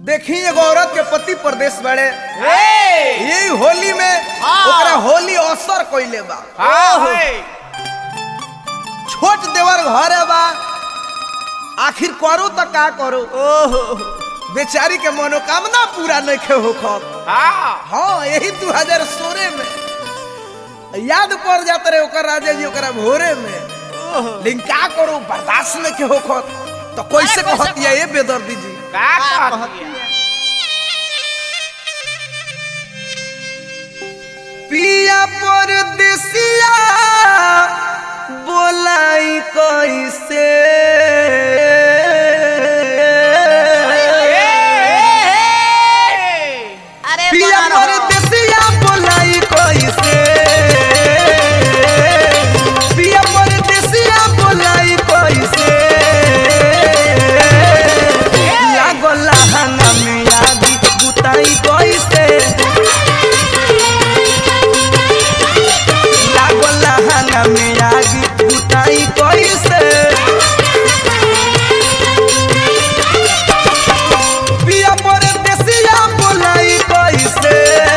देखी एगो औरत के पति प्रदेश बड़े ए यही होली में हाँ। ओकरा होली असर कइले बा हाँ छोट देवर घरे बा आखिर करो तो का करो ओहो बेचारी के मनोकामना पूरा नहीं होखत हाँ हाँ यही दू हजार सोलह में याद पड़ जाते रहे ओकर राजा जी ओकरा भोरे में ओहो लेकिन का करो बर्दाश्त नहीं के होखत तो कैसे अरे कैसे कहतिया ये बेदर्दी जी का कहती है पिया परदेसिया बोलाई कैसे अरे पिया बना रहो। परदेसिया बोलाई कैसे पिया परदेसिया बोलाई कैसे लागल लहंगा में आदि बुताई कैसे लागल लहंगा में आदि बुताई कैसे पिया परदेसिया बोलाई कैसे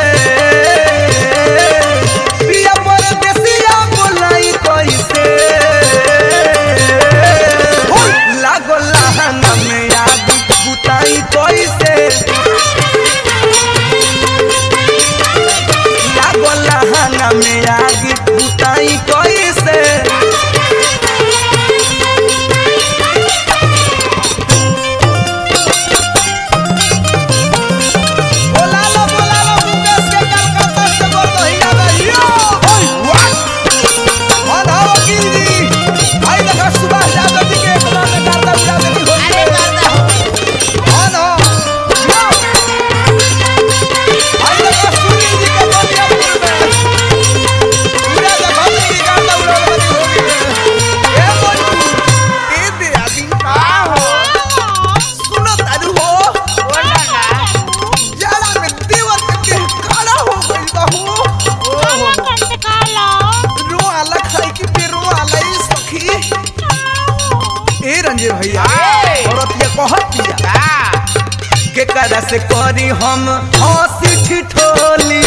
पिया परदेसिया बोलाई कैसे लागल लहंगा में आदि बुताई कैसे लागल लहंगा में आदि बुताई कैसे बोला लो बोला लो मुकेश के कलकत्ता से बोल दो हीरा भाइयो ओए वाह और आओ गिरी भाई देखा सुभाष यादव जी के इतना में गाता उड़ा देती हो अरे करता हो और हो यो भाई देखा सुनील जी के बोलिया फूल में पूरा देखा जी गाता उड़ा देती होगी ए बोल ए दे आदि का हो सुनो तारू हो बोला ना जाला में देवर के काला हो गई बहू रो आला खाई की फिर रो आला ई सखी ए रंजे भैया ए। औरत ये कहत दिया का के करा से करी हम हंसी ठिठोली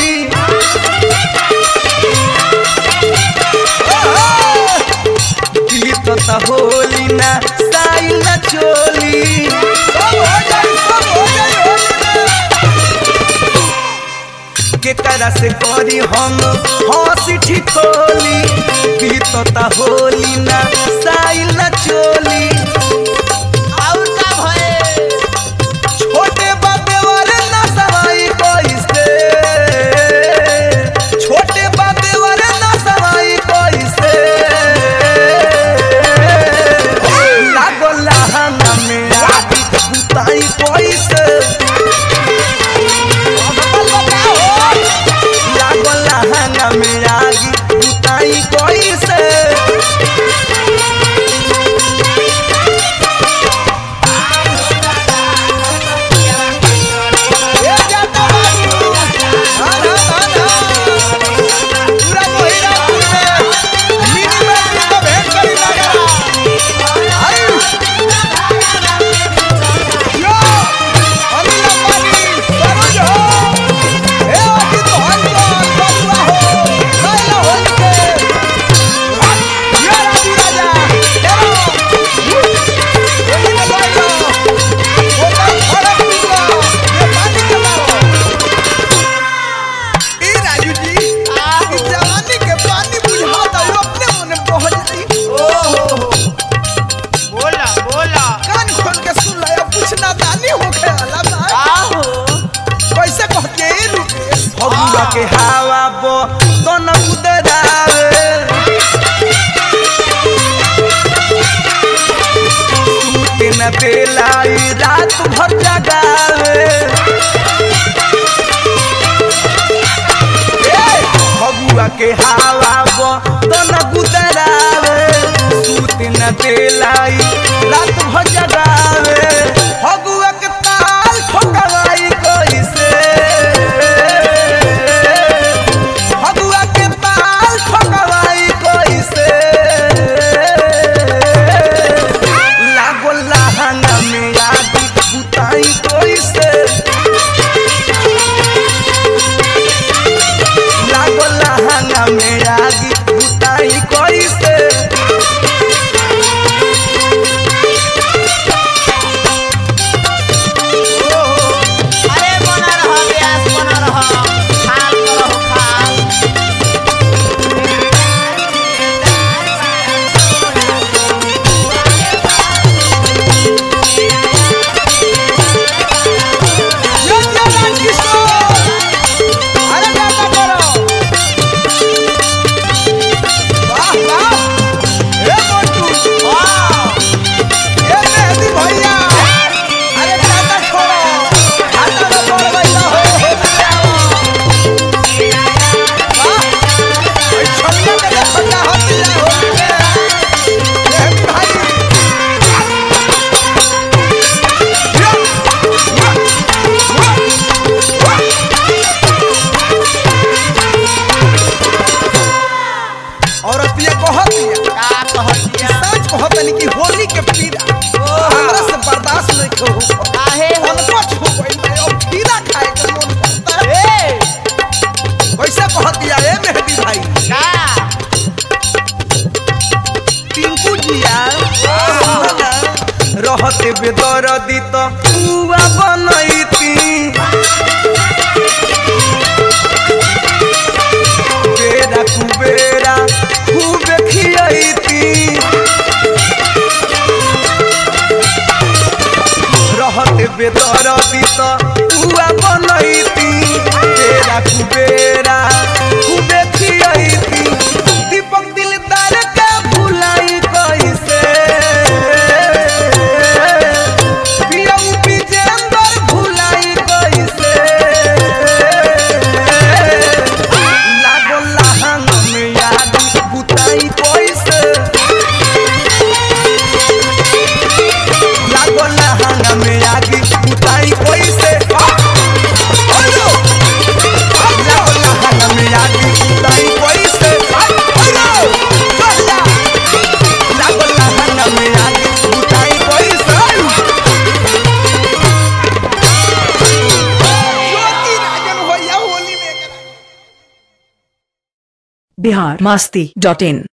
गीत त होली ना साई ना चोली सब हो जाई सब हो जाई होली में। के करा से करी हम हंसी ठिठोली गीत त होली ना साई ना चोली और का भए छोटे बाबे वाले ना सवाई कैसे छोटे बाबे वाले ना सवाई कैसे लागो लहंगा में आदि बुताई कैसे लागो लहंगा में आदि बुताई कैसे ए जाता बाबू आना आना पूरा मोहिरापुर में मिनी में तो भेंट करी लगा आई यो अनिल अंबानी सरोज हो ए अति तो हल को बबुआ हो कैला हो के ये राजू राजा तेरो ये में बैठो होता फरक निकलो ये पानी के मारो ए राजू जी ई जवानी के पानी बुझाता है अपने मने बह जाई ओहो बोला बोला कान खोल के सुन ले अब कुछ नादानी हो गया बा का हो कैसे कहते ए रुपेश फगुआ के हवा बो तो न उदरावे सूते न बेलाई रात भर जगावे ए, फगुआ के हवा बो तो न गुदरावे सूते न बेलाई रात भर जगावे फगुआ के ताल ठोकवाई कैसे फगुआ के ताल ठोकवाई कैसे लागो लहंगा में आदि बुताई कैसे बेदरदी त पुआ बनैती बेरा कुबेरा खूब खियैती रहत बेदरदी त पुआ बनैती बेरा कुबेरा खूब खियैती दीपक दिलदार के भुलाई कैसे पियऊ विजेंदर भुलाई कैसे लागो लहंग में याद बुताई कैसे लागो लहंग में याद बुताई कैसे हेलो लागो लहंग में याद बुताई कैसे हेलो लागो लहंग में याद बुताई कैसे ज्योति राजन भैया होली में करा बिहार मस्ती डॉट इन